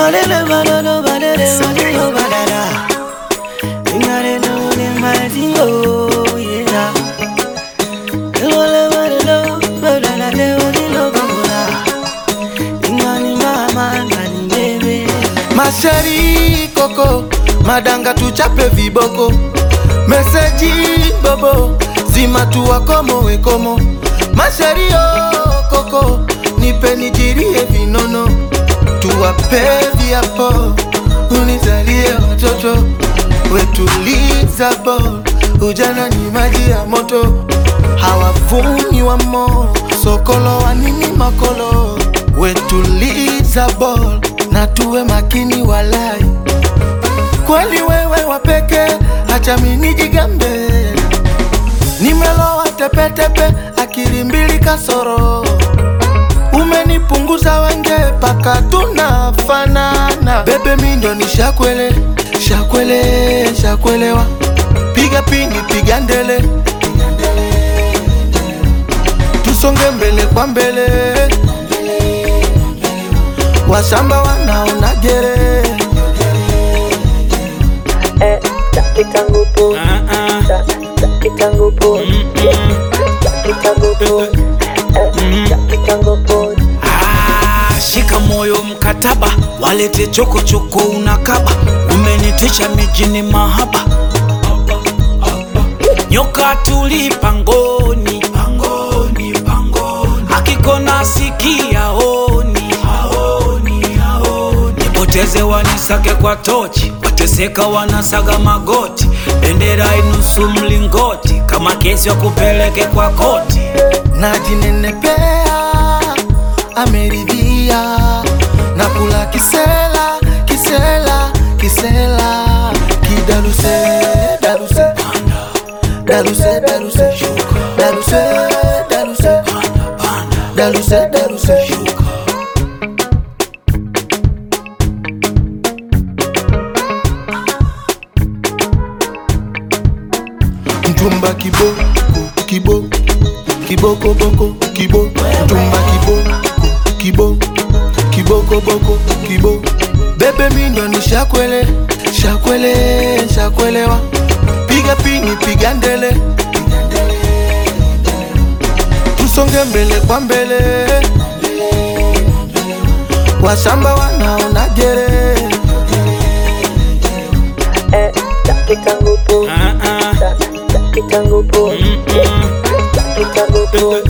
Balele balolo balele balelo balala. Ingare no ne madio yeah. Balele balelo balala le balelo balala. Ingani mama ngani bebe. Masheri koko madanga tuchape viboko meseji bobo zima tuwakomo wekomo Masheri oh, koko nipe nijirie vinono tuwape viapo unizalie watoto wetuliza bo ujana ni maji ya moto hawavumi wa mo sokolo wa nini makolo wetuliza bol na tuwe makini walai kweli wewe wapeke acha mini jigambe nimelowa tepetepe akili mbili kasoro umenipunguza wenge paka tunafanana bebe mindo ni shakwele shakwele shakwelewa piga pindi piga ndele tusonge mbele kwa mbele washamba wanaona gere Eh, kitangu po, kitangu po, kitangu po, eh, kitangu po. Ah, shika moyo mkataba, walete chokochoko unakaba, umenitisha mijini mahaba, nyoka tuli pangoni, pangoni, pangoni, akikona sikia oni, aoni, aoni, nipoteze wanisake kwa tochi, wateseka wanasaga magoti, bendera inusu mlingoti, kama kesi wakupeleke kwa koti. najinenepea ameridhia na kula kisela kisela kisela kidaluse daluse daluse daluse daluse daluse daluse daluse mtumba kiboko kibo kiboko boko kibo mtumba kibo kibo kiboko boko kibo bebe mindo ni shakwele shakwele shakwelewa piga pini piga ndele tusonge mbele kwa mbele washamba wanaona gere Eh, kitangu po, Ah, ah. kitangu po, Mm, mm. kitangu po.